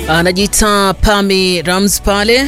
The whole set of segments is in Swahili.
Anajiita Pami Rams pale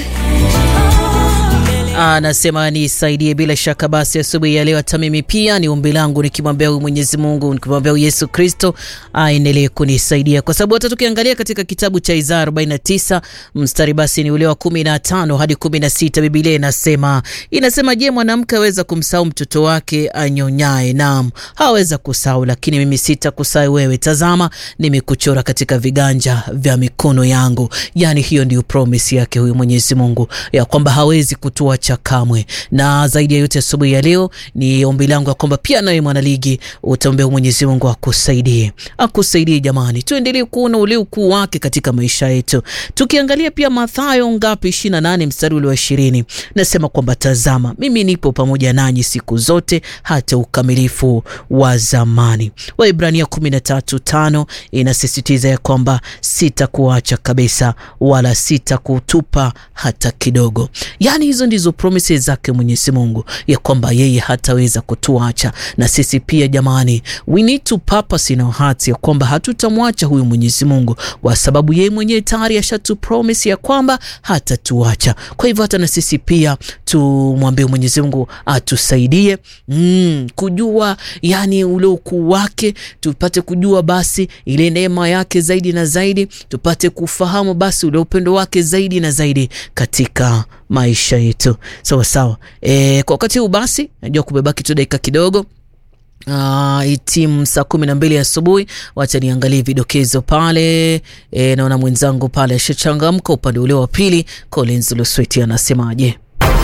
anasema nisaidie. Bila shaka basi, asubuhi ya leo hata mimi pia ni ombi langu, nikimwambia huyu Mwenyezi Mungu, nikimwambia huyu Yesu Kristo aendelee kunisaidia, kwa sababu hata tukiangalia katika kitabu cha Isaya 49 mstari basi ni ule wa 15 hadi 16, Biblia inasema inasema, je, mwanamke aweza kumsahau mtoto wake anyonyaye? Naam, haweza kusahau, lakini mimi sitakusahau wewe. Tazama, nimekuchora katika viganja vya mikono yangu. Yani hiyo ndio promise yake huyu Mwenyezi Mungu ya kwamba hawezi kutua cha kamwe. Na zaidi ya yote asubuhi ya leo ni ombi langu ya kwamba pia nawe mwanaligi utaombea Mwenyezi Mungu akusaidie, akusaidie. Jamani, tuendelee kuona ule ukuu wake katika maisha yetu. Tukiangalia pia Mathayo ngapi, 28 mstari ule wa 20, nasema kwamba tazama, mimi nipo pamoja nanyi siku zote hata ukamilifu wa zamani. Waibrania 13:5 inasisitiza ya kwamba sitakuacha kabisa wala sitakutupa hata kidogo. Yani hizo ndizo promises zake Mwenyezi Mungu ya kwamba yeye hataweza kutuacha. Na sisi pia jamani, we need to purpose in our hearts ya kwamba hatutamwacha huyu Mwenyezi Mungu, kwa sababu yeye mwenyewe tayari ashatu promise ya kwamba hatatuacha. Kwa hivyo hata na sisi pia tumwambie Mwenyezi Mungu atusaidie mm, kujua yani ule ukuu wake, tupate kujua basi ile neema yake zaidi na zaidi, tupate kufahamu basi ule upendo wake zaidi na zaidi katika maisha yetu sawa sawa. E, kwa wakati huu basi najua kumebaki tu dakika kidogo Uh, itimu saa kumi na mbili asubuhi. Wacha niangalie vidokezo pale. E, naona mwenzangu pale ashachangamka upande ule wa pili. Collins Lusweti anasemaje?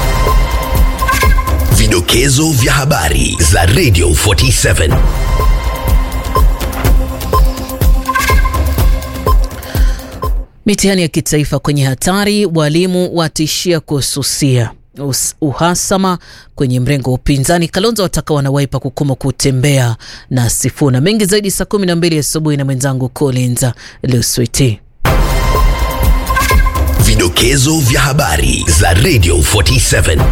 Vidokezo vya habari za Radio 47 Mitihani ya kitaifa kwenye hatari, walimu watishia kususia uhasama kwenye mrengo wa upinzani. Kalonzo wataka wanawaipa kukoma kutembea na Sifuna. Mengi zaidi saa kumi na mbili asubuhi na mwenzangu Collins Luswiti. Vidokezo vya habari za Radio 47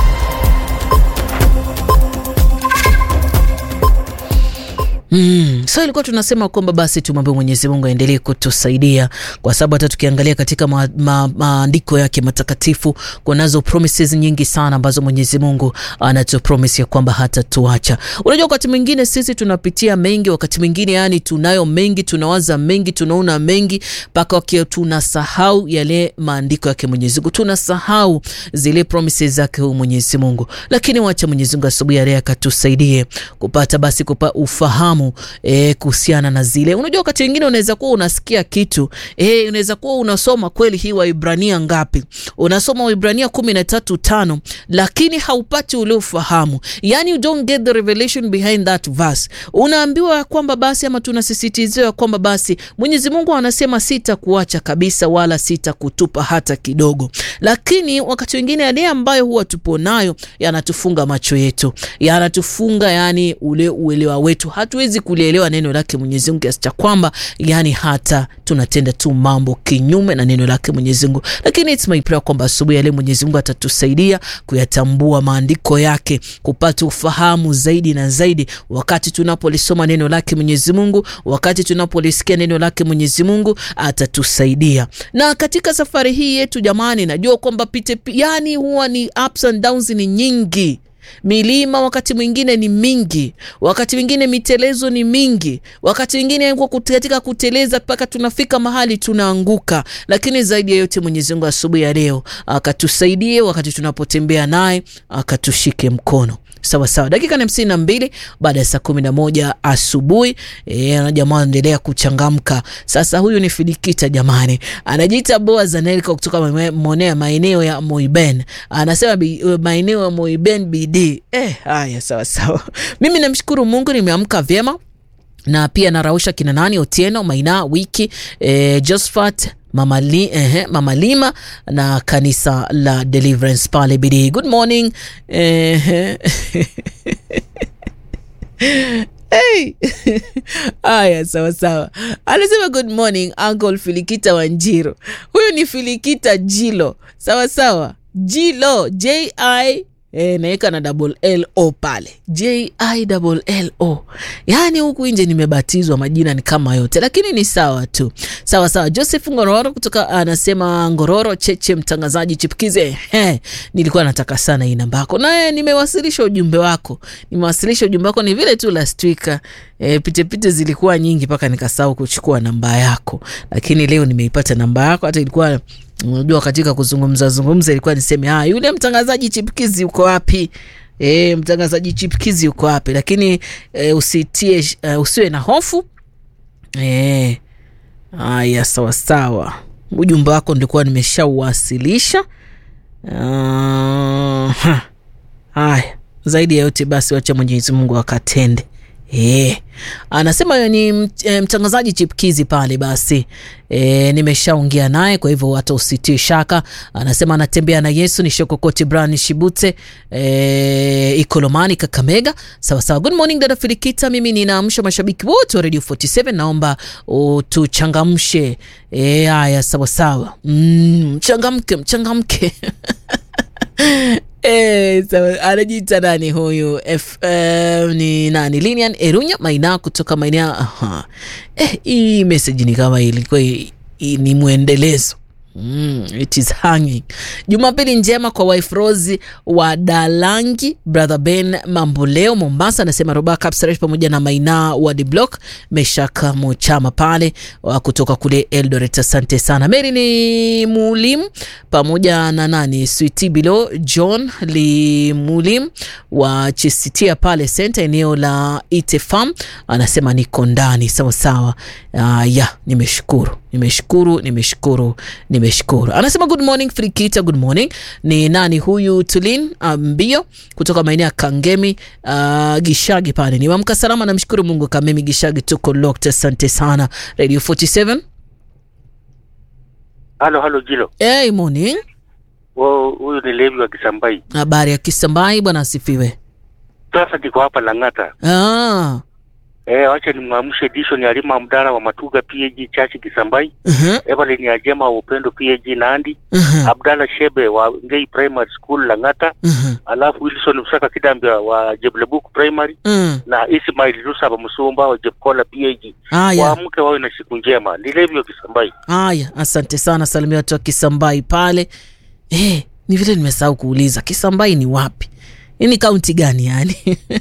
Mm, so ilikuwa tunasema kwamba basi tumwambie Mwenyezi Mungu aendelee kutusaidia kwa sababu hata tukiangalia katika maandiko ma, ma yake matakatifu kunazo promises nyingi sana ambazo Mwenyezi Mungu anatu promise ya kwamba hatatuacha. Unajua, wakati mwingine sisi tunapitia mengi, wakati mwingine yani tunayo mengi, tunawaza mengi, tunaona mengi mpaka wakia tunasahau yale maandiko yake Mwenyezi Mungu, tunasahau zile promises zake huyu Mwenyezi Mungu, lakini wacha Mwenyezi Mungu asubuhi ya leo akatusaidie kupata basi kupa ufahamu E, kuhusiana na zile, unajua wakati wengine unaweza kuwa unasikia kitu e, unaweza kuwa unasoma kweli hii Waibrania ngapi, unasoma Waibrania kumi na tatu tano lakini haupati ule ufahamu, yani you don't get the revelation behind that verse. Unaambiwa kwamba basi ama tunasisitiziwa kwamba basi Mwenyezi Mungu anasema sitakuacha kabisa wala sitakutupa hata kidogo, lakini wakati wengine yale ambayo huwa tupo nayo yanatufunga macho yetu, yanatufunga yani ule uelewa wetu, hatuwezi kulielewa neno lake Mwenyezi Mungu kiasi cha kwamba yani hata tunatenda tu mambo kinyume na neno lake Mwenyezi Mungu. Lakini it's my prayer kwamba asubuhi ya leo Mwenyezi Mungu atatusaidia kuyatambua maandiko yake, kupata ufahamu zaidi na zaidi, wakati tunapolisoma neno lake Mwenyezi Mungu, wakati tunapolisikia neno lake Mwenyezi Mungu atatusaidia. Na katika safari hii yetu jamani, najua kwamba pite yani huwa ni ups and downs ni nyingi milima wakati mwingine ni mingi, wakati mwingine mitelezo ni mingi, wakati mwingine katika kuteleza mpaka tunafika mahali tunaanguka. Lakini zaidi ya yote Mwenyezi Mungu asubuhi ya leo akatusaidie, wakati tunapotembea naye akatushike mkono. Sawa sawa, dakika ni hamsini na mbili baada ya saa kumi na moja asubuhi. E, jamaa anaendelea kuchangamka sasa. Huyu ni Filikita jamani, anajiita Boaz Anelka kutoka monea maeneo ya Moiben, anasema maeneo ya Moiben BD. Eh, haya sawa sawa, mimi namshukuru Mungu nimeamka vyema na pia narausha kina nani Otieno Maina wiki eh, Josephat Mama, li, eh, Mama Lima na kanisa la Deliverance pale bidii. Good morning eh, hey. Aya, sawa sawa, anasema good morning Uncle Filikita Wanjiro. Huyu ni Filikita Jilo, sawa sawa, Jilo J I E, naweka na double L O pale J I double L O. Yaani huku nje nimebatizwa majina ni kama yote, lakini ni sawa tu, sawa sawa. Joseph Ngororo kutoka anasema Ngororo Cheche, mtangazaji chipukize. He, nilikuwa nataka sana hii namba yako, naye nimewasilisha ujumbe wako, nimewasilisha ujumbe wako. Ni vile tu last week e, pitepite zilikuwa nyingi mpaka nikasahau kuchukua namba yako, lakini leo nimeipata namba yako. Hata ilikuwa unajua katika kuzungumza zungumza ilikuwa niseme ah, yule mtangazaji chipukizi uko wapi? E, mtangazaji chipukizi uko wapi? Lakini e, usitie uh, usiwe na hofu e, haya sawa sawa, ujumbe wako nilikuwa nimeshauwasilisha. Uh, haya zaidi ya yote basi, wacha Mwenyezi Mungu akatende. E, anasema huyo ni mtangazaji chipkizi pale basi. E, nimeshaongea naye kwa hivyo hata usitie shaka. Anasema anatembea na Yesu ni Shokokoti Brani Shibute e, Ikolomani Kakamega. Sawa sawa. Good morning dada Filikita, mimi ninaamsha mashabiki wote wa Radio 47 naomba tuchangamshe. E, haya sawa sawa. Mm, mchangamke mchangamke E, so, anajiita nani huyu F, uh, ni nani Linian Erunya Maina kutoka maeneo eh, hii message ni kama ilikuwa ni mwendelezo Mm, it is hanging. Jumapili njema kwa wife Rose wa Dalangi, brother Ben Mamboleo Mombasa, anasema Roba Kapsaresh pamoja na Maina wa The Block Meshaka Mochama pale wa kutoka kule Eldoret. Asante sana. Mary ni Mulim pamoja na nani Sweetie Bilo John Limulim wa Chisitia pale center eneo la Ite Farm, anasema niko ndani sawa sawa. Uh, ya nimeshukuru nimeshukuru nimeshukuru nimeshukuru. Anasema good morning Frikita, good morning. Ni nani huyu? Tulin Mbio um, kutoka maeneo ya Kangemi uh, Gishagi pale. Niwamka salama, namshukuru Mungu. Kamemi Gishagi, tuko locked. Asante sana Radio 47. Halo halo Jilo. Hey, morning. Wo, huyu ni Levi wa Kisambai. Habari ya Kisambai bwana, asifiwe. Sasa niko hapa Lang'ata. Ah. Eh, wacha nimwamshe edition ya Lima Mdara wa Matuga PAG Church Kisambai. Uh-huh. Evelyn ya Jema wa Upendo PAG Nandi. Uh-huh. Abdalla Shebe wa Ngei Primary School Lang'ata. Uh-huh. Alafu Wilson Msaka Kidambia wa Jeblebuk Primary Uh. na Ismail Lusaba Musumba wa Jebkola PAG. Haya. Waamke wawe na siku njema. Ni Levi wa Kisambai. Haya, asante sana, salimia watu wa Kisambai pale. Eh, ni vile nimesahau kuuliza Kisambai ni wapi? Hii ni kaunti gani yani?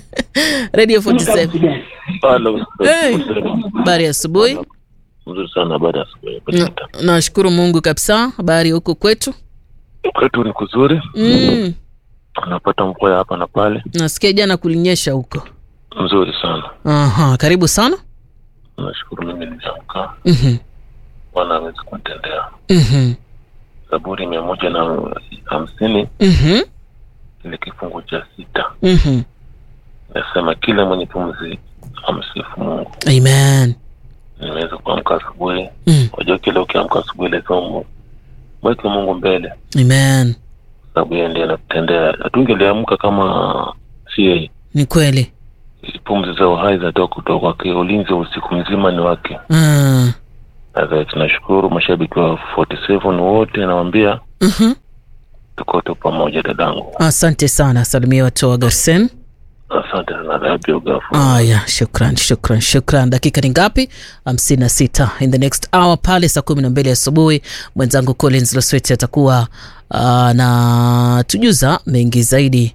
Radio 47. Halo. Hey. Habari ya asubuhi. Mzuri sana baada ya asubuhi. Na- Nashukuru Mungu kabisa. Habari huko kwetu? Kwetu ni kuzuri, Mm, unapata mvua ya hapa na pale, nasikia jana kulinyesha huko. nzuri sana. Aha, karibu sana. Nashukuru mimi niliamka, Mhm. Bwana awezi kunitendea. Mhm. Zaburi mia moja na hamsini Mhm. kile kifungu cha sita Mhm. nasema kila mwenye pumzi amsifu Mungu. Amen. Nimeweza kuamka asubuhi, Mm. wajua kila ukiamka asubuhi lazima mu- mweke Mungu mbele, Amen. sababu yeye ndiye anatutendea. Hatungeliamka kama si yeye. Ni kweli. Pumzi za uhai zinatoka kutoka kwake, ulinzi wa usiku mzima ni wake. Ah. Sasa tunashukuru mashabiki wa 47 wote, nawaambia Mhm. tuko tu pamoja dadangu. Asante sana. Salimia watu wa Garsen. Asante sana Rabio Gafu. Aya, shukran shukran shukran. Dakika ni ngapi? hamsini na sita. In the next hour pale saa kumi na mbili asubuhi mwenzangu Collins Losweti atakuwa uh, na tujuza mengi zaidi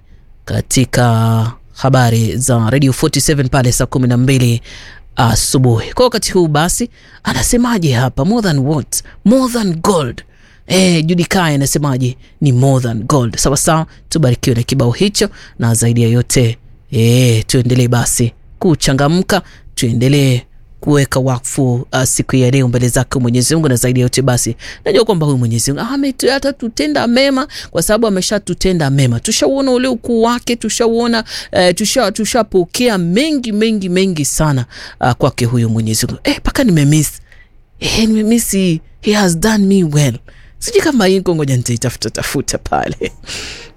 katika habari za Radio 47 pale saa kumi na mbili asubuhi. Kwa wakati huu basi, anasemaje hapa? More than what? More than gold. Eh, Judy Kai anasemaje? Ni more than gold. Sawa sawa, tubarikiwe na kibao hicho, na zaidi ya yote eh, tuendelee basi kuchangamka, tuendelee kuweka wakfu uh, siku ya leo mbele zake Mwenyezi Mungu, na zaidi ya yote basi najua kwamba huyu Mwenyezi Mungu ametu- atatutenda mema kwa sababu ameshatutenda mema. Tushauona ule ukuu wake, tushauona uh, tusha tushapokea mengi mengi mengi sana uh, kwake huyu Mwenyezi Mungu. Eh, paka nimemiss eh, nimemiss he has done me well. Sijui kama hii ngoja nitaitafuta tafuta pale